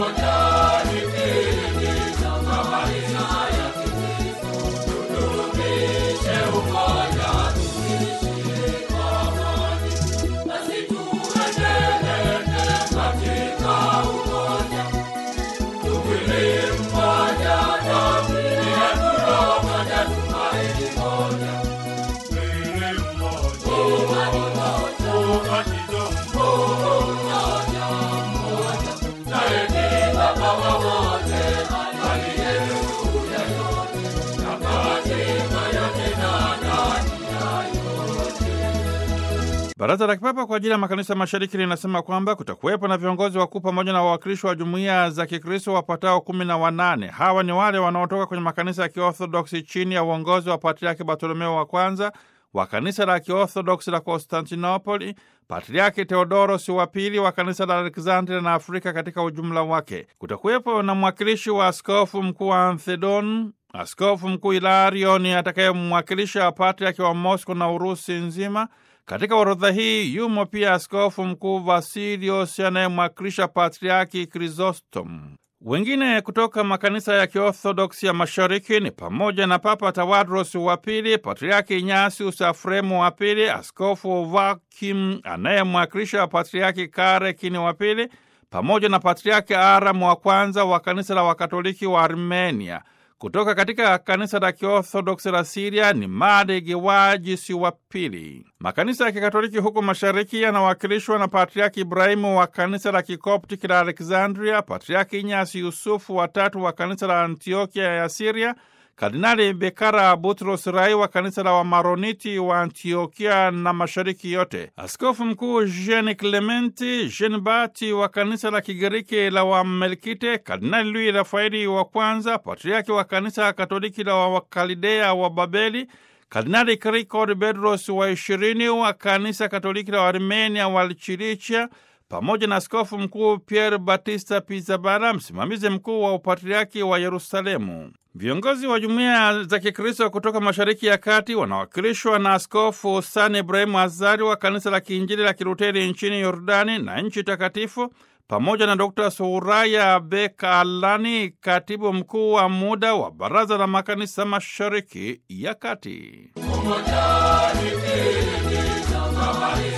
Baraza la Kipapa kwa ajili ya makanisa mashariki linasema kwamba kutakuwepo na viongozi wakuu pamoja na wawakilishi wa jumuiya za Kikristo wapatao kumi na wanane. Hawa ni wale wanaotoka kwenye makanisa ya Kiorthodoksi chini ya uongozi wa Patriaki Bartolomeo wa kwanza wa kanisa la Kiorthodoksi la Konstantinopoli, Patriaki Theodoros wa pili wa kanisa la Aleksandria na Afrika katika ujumla wake. Kutakuwepo na mwakilishi wa askofu mkuu wa Anthedon, askofu mkuu Ilarioni atakayemwakilisha Patriaki wa Mosco na Urusi nzima. Katika orodha hii yumo pia askofu mkuu Vasilios anayemwakilisha Patriaki Krisostom. Wengine kutoka makanisa ya Kiorthodoksi ya mashariki ni pamoja na Papa Tawadros wa pili, Patriaki Ignatius Afremu wa pili, askofu Vakim anayemwakilisha Patriaki Karekini wa pili, pamoja na Patriaki Aram wa kwanza wa kanisa la Wakatoliki wa Armenia. Kutoka katika kanisa la Kiorthodoksi la Siria ni Made Gewajisi wa pili. Makanisa ya Kikatoliki huku mashariki yanawakilishwa na Patriaki Ibrahimu wa kanisa la Kikoptiki la Alexandria, Patriaki Inyasi Yusufu watatu wa kanisa la Antiokia ya Siria, Kardinali Bekara Butros Rai wa kanisa la Wamaroniti wa Antiokia na mashariki yote, askofu mkuu Jean Clementi Jean Bati wa kanisa la Kigiriki la Wamelkite, Kardinali Louis Rafaeli wa kwanza, patriaki wa kanisa Katoliki la Wakalidea wa Babeli, Kardinali Krikor Bedros wa ishirini wa kanisa Katoliki la Armenia wa Chilichia pamoja na askofu mkuu Pierre Batista Pizzabara, msimamizi mkuu wa upatriaki wa Yerusalemu. Viongozi wa jumuiya za Kikristo kutoka Mashariki ya Kati wanawakilishwa na Askofu San Ibrahimu Azari wa kanisa la Kiinjili la Kiluteri nchini Yordani na nchi takatifu, pamoja na Dr Suraya Bekalani, katibu mkuu wa muda wa Baraza la Makanisa Mashariki ya Kati.